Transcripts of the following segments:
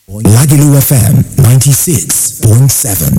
Lagelu FM 96.7.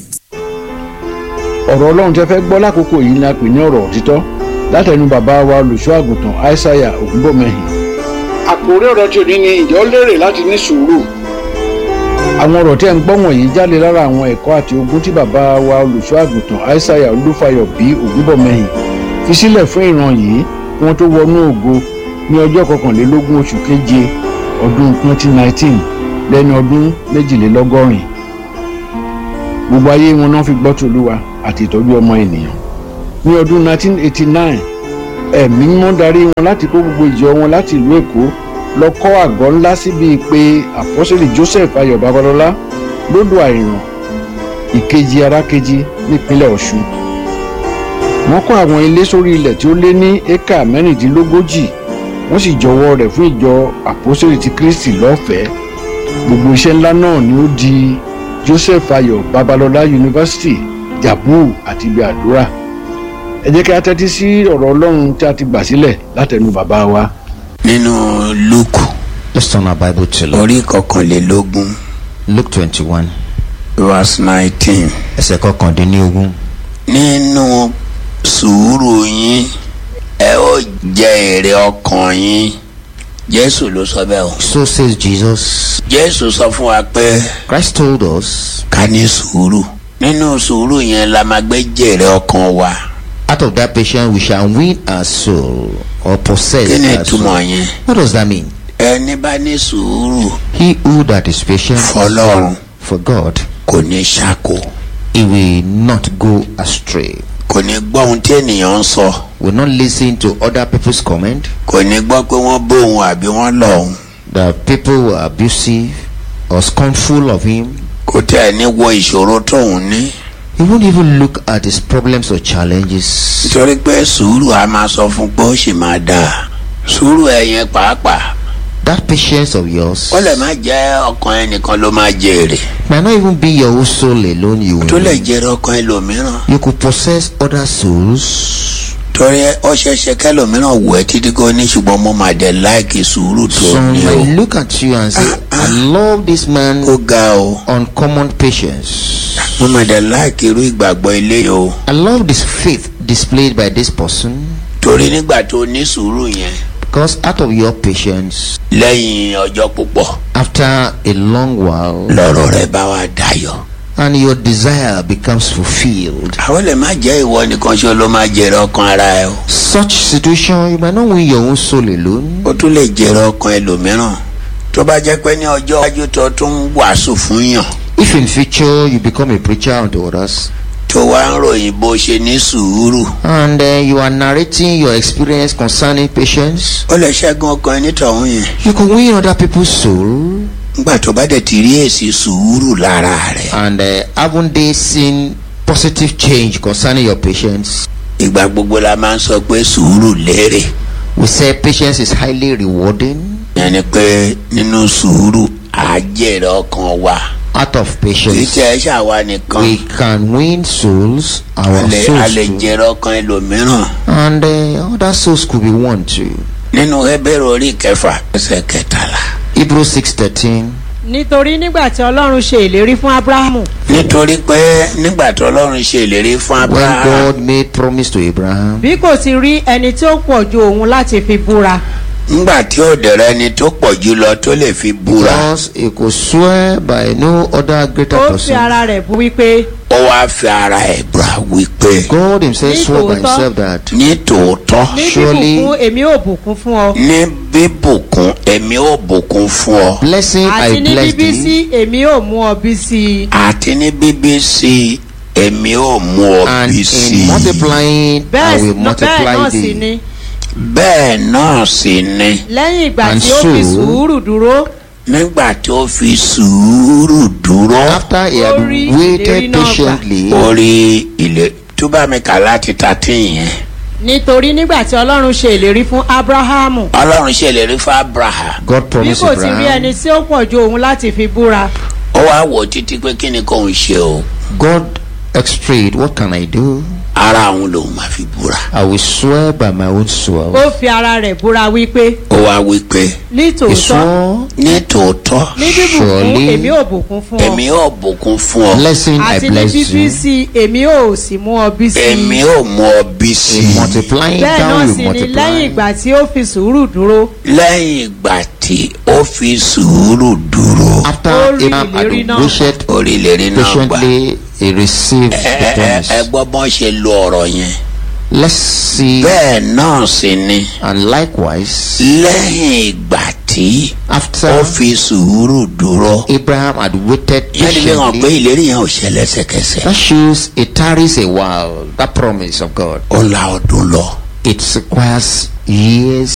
ọ̀rọ̀ ọlọ́run tẹ́ fẹ́ gbọ́ lákòókò yìí ni a pè ní ọ̀rọ̀ òtítọ́ látẹnu bàbá wa olùṣọ́ àgùntàn aishaiya ògúnbọ̀mẹ́hìn. àkòrí ọ̀rọ̀ tí ò ní ni ìjọ lérè láti ní sùúrù. àwọn ọ̀rọ̀ tẹ́ ń gbọ́ wọ̀nyí jáde lára àwọn ẹ̀kọ́ àti ogun tí bàbá wa olùṣọ́ àgùntàn aishaiya olúfayọ bí ògúnbọ̀mẹ́hìn fi sílẹ̀ fún ìran yìí kí wọ́n tó wọnú ògo ní ọjọ́ kọkànlélógún oṣù keje ọdún 2019 lẹ́ni ọdún méjìlélọ́gọ́rin gbogbo ayé wọn náà fi gbọ́ tòlúwa àti ìtọ́jú ọmọ ènìyàn. ní ọdún 1989 ẹ̀mí mímọ́ darí wọn láti kó gbogbo ìjọ wọn láti ìlú èkó lọ kọ́ àgọ́ ńlá síbi pé àpọ́sẹ̀lì joseph ayọ̀ babalọ́lá lódò àìràn ìkejì arákejì nípínlẹ̀ ọ̀ṣun. wọ́n kọ́ àwọn ilé sórí ilẹ̀ tí ó lé ní éka mẹ́rìndínlógójì wọ́n sì jọwọ́ rẹ̀ fún ìjọ àpọ́sẹ̀lì ti kristi lọ́fẹ̀ẹ́ gbogbo iṣẹ́ ńlá náà ni ó di joseph ayọ̀ babalọ́lá yunifásitì jabu àti ibi àdúrà ẹ jẹ́ kí a tẹ́tí sí ọ̀rọ̀ ọlọ́run tí a ti gbà sílẹ̀ látẹnu bàbá wa. nínú luke Let's turn our Bible to Luke. orí kọkànlélógún Luke twenty one verse nineteen ẹsẹ̀ kọkàndínlógún. nínú sùúrù yín ẹ ó jẹ èrè ọkàn yín jésù ló sọ bẹ́ẹ̀ o So says Jesus. jésù sọ fún wa pé Christ told us, ká ní sùúrù nínú sùúrù yẹn la máa gbé jèrè ọkàn wa out of that patience we shall win our soul or possess kí ni our soul. ìtumọ̀ yẹn What does that mean? ẹni bá ní sùúrù He who that is patient fọlọ́run for God, kò ní ṣàkó he will not go astray. kò ní gbọ́ ohun tí ènìyàn ń sọ Will not listen to other people's comment. kò ní gbọ́ pé wọ́n bóun àbí wọ́n lọ̀ òun That people were abusive or scornful of him. kò tẹ́ ẹ ní wo ìṣòro tóun ní He won't even look at his problems or challenges. nítorí pé sùúrù a máa sọ fún pé ó sì máa dáa sùúrù ẹ̀yẹn pàápàá That patience of yours ó lè má jẹ́ ọkàn ẹnìkan ló máa jèrè might not even be your own soul alone you tó will lè win. jèrè ọkàn ẹlòmíràn You could possess other souls. torí ó ṣeéṣe kẹlòmíràn wù ẹ́ títí kó ní ṣùgbọ́n mo máa dẹ̀ láìkì sùúrù tó Some ní o might look at you and say, I love this man ó ga o uncommon patience. mo máa dẹ̀ láìkì irú ìgbàgbọ́ ilé yìí o I love this faith displayed by this person torí nígbà tó ní sùúrù yẹn because out of your patience, lẹ́yìn ọjọ́ púpọ̀ after a long while, lọ́rọ̀ rẹ̀ bá wa dayọ̀ and your desire becomes fulfilled. àwọn lè má jẹ́ ìwọ nìkan ṣe ló máa jèrè ọkàn ara ẹ o Such situation, you might not win your own soul alone. ó tún lè jèrè ọkàn ẹlòmíràn tó bá jẹ́ pé ní ọjọ́ iwájú tó tún wàásù fún yàn If in future you become a preacher unto others, tó wá ń ròyìn bó ṣe ní sùúrù and uh, you are narrating your experience concerning patience, ó lè ṣẹ́gun ọkàn ẹni tọ̀hún yẹn you can win other people's soul. nígbà tó bá dẹ̀ ti rí èsì sùúrù lára rẹ̀ And uh, haven't they seen positive change concerning your patience? ìgbà gbogbo la máa ń sọ pé sùúrù lérè We say patience is highly rewarding. yẹn ni pé nínú sùúrù á jèrè ọkàn wa Out of kì í patience, tẹ ẹ ṣàwa nìkan we can win souls, a our lè- a souls lè too. jèrè ọkàn ẹlòmíràn And uh, other souls could be won too. nínú Hébérù orí kẹfà ẹsẹ̀ kẹtàlá Hebrews 6.13 nítorí nígbà tí ọlọ́run ṣe ìlérí fún abrahamu nítorí pé nígbà tó ọlọ́run ṣe ìlérí fún When abraham God made promise to Abraham, bí kò ti rí ẹni tí ó pọ̀ ju òun láti fi búra nígbà tí ó dẹ̀rẹ̀ ẹni tó pọ̀ jù lọ tó lè fi búra because he could swear by no other greater ó fi person. ara rẹ̀ bú wípé ó wá fi ara ẹ̀ búra wípé God himself Ní swore by tòótọ́. himself that ní tòótọ́ ní Surely- bíbùkún èmi ò bùkún fún ọ ní bíbùkún èmi ó bùkún fún ọ blessing àti I ní bless bíbí thee, sí èmi ò mú ọ bí sí i àti ní bíbí sí èmi ó mú ọ and bí sí in multiplying bẹ́ẹ̀ I will sì- bẹ́ẹ̀ multiply náà sì thee. ni bẹ́ẹ̀ náà sì ni lẹ́yìn ìgbà And tí ó fi so- sùúrù dúró nígbà tó fi sùúrù dúró After he had Orí ìlérí waited náà gbà. patiently, orí ilé tó bá mi kà láti thirteen yẹn nítorí nígbà tí ọlọ́run ṣe ìlérí fún abrahamu ọlọ́run ṣèlérí fún abraham God bí promised kò ti rí Abraham. ẹni tí ó pọ̀ ju òun láti fi búra ó wá wò títí pé kí ni kóun ṣe o God extrade, what can I do? ara àwọn lòun máa fi búra. I will swear by my own sword. ó fi ara rẹ̀ búra wípé ó wá wí pé He nítòótọ́ swore, ní tòótọ́ ní bíbùkún Surely- èmi ò bùkún fún ọ èmi ò bùkún fún ọ blessing I àti ní bless bíbí you. sí èmi ò sì mú ọ bí sí èmi ò mú ọ bí sí In i multiplying bẹ́ẹ̀ náà down, sì you ni lẹ́yìn multiply. ìgbà tí ó fi sùúrù dúró lẹ́yìn ìgbà tí ó fi sùúrù dúró After Ó rí Abraham had ìlérí náà. waited orílẹ̀-èdè náà gbà. patiently, he received the ẹ ẹ ẹ promise. gbọ́ bọ́n ṣe lo ọ̀rọ̀ yẹn. Let's see. bẹ́ẹ̀ náà sì ni And likewise, lẹ́yìn ìgbà tí ó after fi sùúrù dúró. Abraham had waited yẹn ti fi hàn pé patiently, ìlérí yẹn ò ṣe lẹ́sẹ̀kẹsẹ̀. that shows it tarries a while. That promise of God. ó la ọdún lọ. It requires years,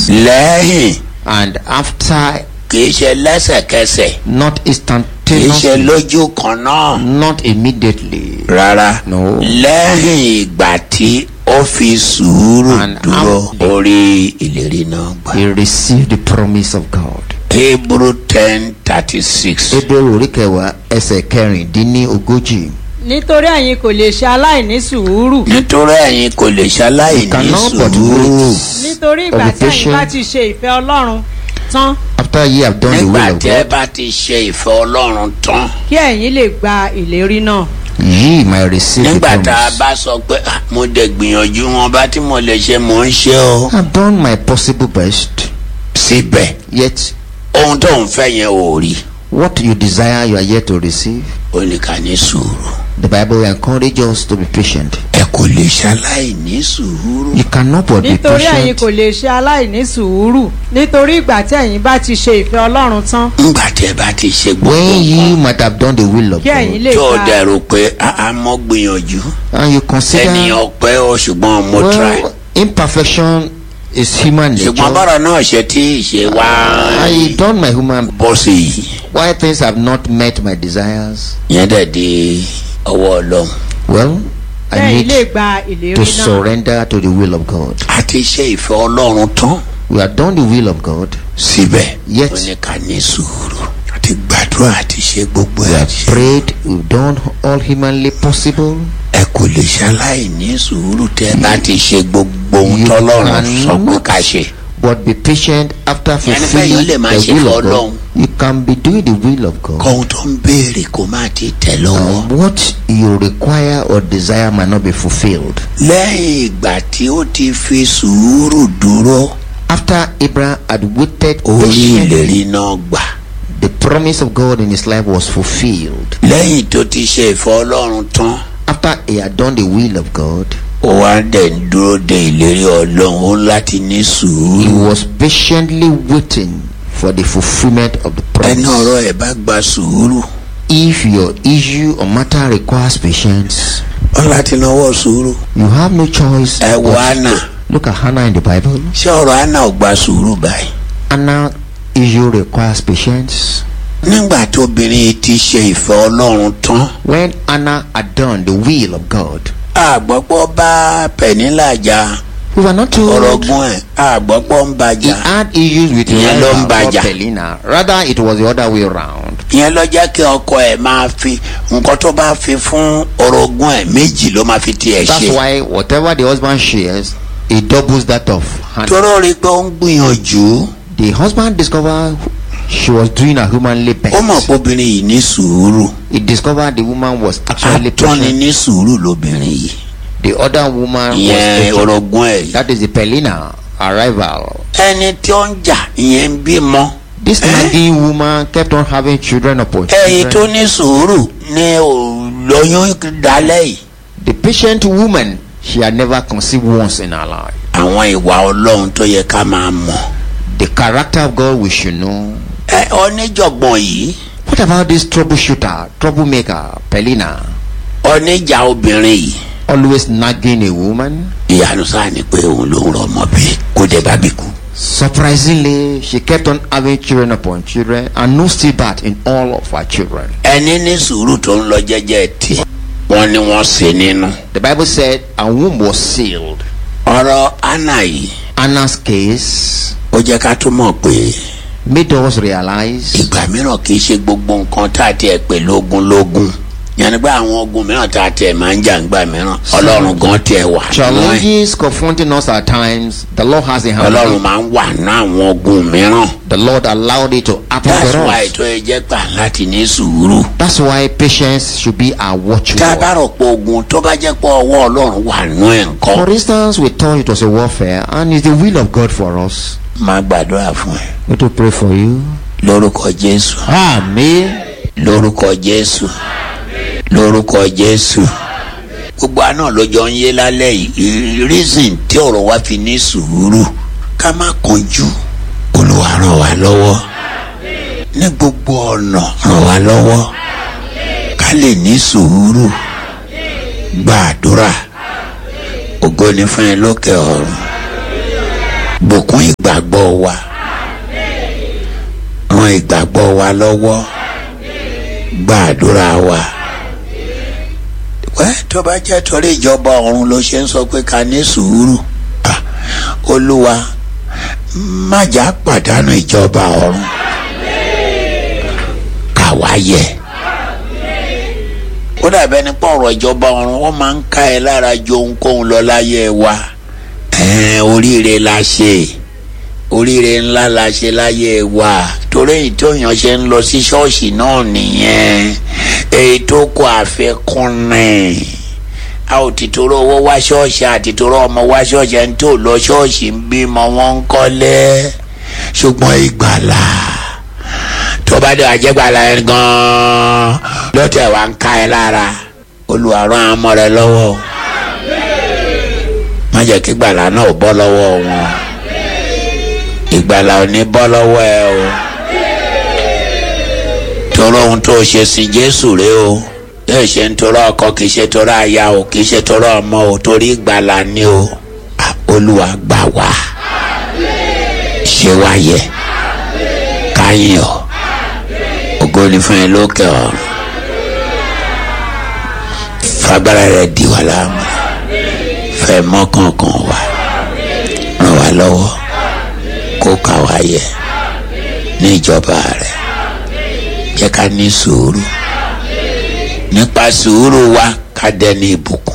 lẹ́yìn and after kì í ṣe lẹ́sẹ̀kẹsẹ̀ not kì í ṣe instantaneously, lójú kan náà. not immediately. rárá No. lẹ́yìn ìgbà tí ó fi sùúrù And dúró after- orí ìlérí náà gbà. He received the promise of God. hebrew ten thirty six. Hebrew orí kẹwàá ẹsẹ̀ kẹrìndínlógójì. nítorí ẹ̀yin kò lè ṣe aláìní sùúrù nítorí ẹ̀yin kò lè ṣaláì ní cannot but sùúrù wait. nítorí ìgbà Of the tí ẹ̀yin bá patient. ti ṣe ìfẹ́ ọlọ́run tán After ye have done the nígbà will of tí ẹ God, bá ti ṣe ìfẹ́ ọlọ́run tán kí ẹ̀yin lè gba ìlérí náà ye might receive the nígbà tá a promise. bá sọ pé "Ah, mo dẹ̀ gbìyànjú wọn bá tí mo lè ṣe mò ń ṣe o. I have done my possible best, síbẹ̀ yet ohun tó ń fẹ́ yẹn ò rí what you desire you are yet to receive. ó ní ká ní sùúrù. The Bible encourages us to be patient. ẹ kò lè ṣaláì ní sùúrù. You cannot but be nítorí ẹ̀yin patient. kò lè ṣe aláìní sùúrù nítorí ìgbà tí ẹ̀yin bá ti ṣe ìfẹ́ ọlọ́run tán nígbà tí ẹ bá ti ṣe gbogbo When ye nǹkan might have done the will of kí ẹ̀yin God, lè tó o gba dẹ̀rù pé a mọ́ gbìyànjú and you consider ènìyàn pẹ́ o ṣùgbọ́n mo try. well, imperfection is human ṣùgbọ́n nature. bọ́rọ̀ náà ṣe tí ìṣe wá I done my human. bọ́ sí yìí Why things have not met my desires? yẹn dẹ̀ di ọwọ́ ọlọ́run. Well, kí I ẹ̀yin lè need gba ìlérí to náà surrender to the will of God. a ti ṣe ìfẹ́ ọlọ́run tán We have done the will of God, síbẹ̀ Yet- ó ní ká ní sùúrù àti gbàdúrà àti ṣe gbogbo we ẹ̀ have àti ṣe. prayed, we've done all humanly possible. ẹ kò lè ṣaláì ní sùúrù tẹ́ ẹ bá ti ṣe gbogbo ohun You tọ́lọ́run sọ pé cannot ká ṣe. But be patient after Ẹni pé fulfilling èèyàn lè máa the ṣe will fún of Ọlọ́run. God. You can be doing the will of God. kọ́hún tó ń béèrè kó má ti tẹ̀ lọ́wọ́. And what you require or desire might not be fulfilled. lẹ́yìn ìgbà tí ó ti fi sùúrù dúró After Abraham had waited orí patiently, ìlérí náà gbà. the promise of God in his life was fulfilled. lẹ́yìn tó ti ṣe ìfẹ́ ọlọ́run tán After he had done the will of God, ó wá dẹ̀ ń dúró de ìlérí ọlọ́run ó láti ní he sùúrù. was patiently waiting for the fulfillment of the ẹni promise. ọ̀rọ̀ ẹ̀ bá gba sùúrù If your issue or matter requires patience, ó láti náwó sùúrù. you have no choice. ẹ wo but- anna Look at Hannah in the Bible. ṣé ọ̀rọ̀ anna ò gba sùúrù báyìí. Anna issue requires patience. nígbà tó obìnrin yìí ti ṣe ìfẹ́ ọlọ́run tán When Anna had done the will of God, àgbọ̀pọ̀ bá pẹ̀nílà jà we were not told ọ̀rọ̀gún ẹ̀ àgbọ̀pọ̀ ń he bàjà. had issues with Ìyẹn ló ń Rebecca or bàjà. Pelina. Rather, it was the other way around. ìyẹn ló jẹ́ kí ọkọ ẹ̀ máa fi nǹkan tó bá fi fún orogún ẹ̀ méjì ló máa fi tiẹ̀ That's ṣe. why whatever the husband shares, he doubles that of Hannah. tóró rí i pé ó ń gbìyànjú The husband discovered she was doing her humanly best. ó mọ̀ pé obìnrin yìí ní sùúrù He discovered the woman was actually atọ́ni patient. ní sùúrù lóbìnrin yìí The other woman was ìyẹn patient. orogún ẹ̀ yìí. That is the Pelina arrival. ẹni tí ó ń jà ìyẹn ń bímọ This Eh? nagging woman kept on having children upon ẹ̀yìn tó children. ní sùúrù ní ò lóyún dálẹ́ yìí. The patient woman, she had never conceived once in her life. àwọn ìwà ọlọ́run tó yẹ ká máa mọ̀. The character of God we should know. ẹ oníjọ̀gbọ̀n yìí What about this troubleshooter, troublemaker, Pelina? oníjà obìnrin yìí Always nagging a woman. ìyanu sáà ni pé òun ló ń rọ ọmọ bí kó dé bá bí kú. Surprisingly, she kept on having children upon children and no stillbirth in all of her children. ẹni ní sùúrù tó ń lọ jẹ́jẹ́ tiẹ̀ wọ́n ní wọ́n ṣe nínú. The Bible said a womb was sealed. ọ̀rọ̀ anna yìí Anna's case ó jẹ́ ká tún mọ̀ pé made us realize ìgbà mìíràn kì í ṣe gbogbo nǹkan tá a tiẹ̀ pè lógún lógún yẹn ni pé àwọn ogun mìíràn tá a tẹ̀ máa ń jà ńgbà mìíràn ọlọ́run gan tiẹ̀ wà nínú ẹ̀ Challenges confronting us at times, the Lord has a hand. ọlọ́run máa ń wà ní àwọn ogun mìíràn The Lord allowed it to happen that's for why us. tó ẹ jẹ́ gbà láti ní sùúrù That's why patience should be our tá a bá watchword. rò pé ogun tó bá jẹ́ pé ọwọ́ ọlọ́run wà nínú ẹ̀ ńkọ́ For instance, we thought it was a warfare and it's the will of God for us. máa gbàdúrà fún ẹ We to pray for you. lórúkọ jésù Amen. lórúkọ jésù lórúkọ jésù gbogbo àná lọ́jọ́ ń yé lálẹ́ yìí reason tí ọ̀rọ̀ wa fi ní sùúrù ká má kánjú olúwa ràn wá lọ́wọ́ ní gbogbo ọ̀nà ràn wá lọ́wọ́ ká lè ní sùúrù gbàdúrà ògo ni fún ẹ lókè ọ̀run bùkún ìgbàgbọ́ wa ran ìgbàgbọ́ wa lọ́wọ́ gbàdúrà wa. wẹ́ tó bá jẹ́ torí ìjọba ọ̀run ló ṣe ń sọ pé ká ní sùúrù Ah, olúwa má jà pàdánù ìjọba ọ̀run káwa yẹ. ó dàbẹ́ ní pọ̀rọ̀ ìjọba ọ̀run wọ́n máa ń ká ẹ lára ju ohunkóhun lọ láyé wa ẹ̀ẹ́n oríire la ṣe oríire ńlá la ṣe láyé wa torí èyí tó yàn ṣe ń lọ sí ṣọ́ọ̀ṣì náà nìyẹn èyí tó kọ àfẹ́kùnrin a ò ti torọ owó wá ṣọ́ọ̀ṣì àti torọ ọmọ wá ṣọ́ọ̀ṣì ẹni tó lọ ṣọ́ọ̀ṣì ń bímọ wọn ń kọ́lé ṣùgbọ́n ìgbàlà tó bá dé àjẹgbàlà yẹn gan-an lọ́tẹ̀ wá ń ká ẹ lára Olúwa rán àwọn ọmọ rẹ lọ́wọ́ o. má jẹ́ kí ìgbàlà náà bọ́ lọ́wọ́ wọn ìgbàlà ò ní bọ́ lọ́wọ́ ẹ o torí ohun tó ṣe sí Jésù rẹ o yóò ṣe ń torọ ọkọ kì í ṣe torọ aya o kì í ṣe torọ ọmọ o torí ìgbàlà ni o Ah, Olúwa gbà wá ṣe wá yẹ káyìn ọ ògo ni fún ẹ lókè ọ̀run fagbára rẹ di wà láàmú fẹ́ mọ́kànkàn wá ràn wá lọ́wọ́ kó kà wá yẹ ní ìjọba rẹ̀ jẹ́ ká ní sùúrù nípa sùúrù wa ká dẹni ìbùkún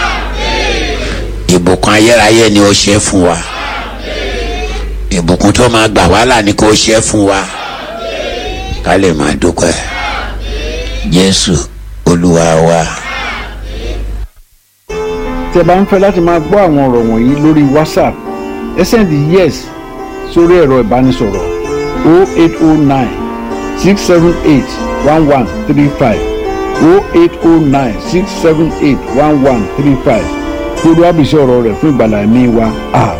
ìbùkún ayérayé ni ó ṣe fún wa ìbùkún tó máa gbà wàhálà ni kò ṣe fún wa ká lè máa dúpẹ́ Jésù Olúwa wa. tí ẹ bá ń fẹ́ láti máa gbọ́ àwọn ọ̀rọ̀ wọ̀nyí lórí whatsapp ẹ sẹ́ndì yes sórí ẹ̀rọ ìbánisọ̀rọ̀ 0809 678 1135 0809 678 1135 kí olúwa bìí sí ọ̀rọ̀ rẹ̀ fún ìgbàlá ẹ̀mí wa àmín.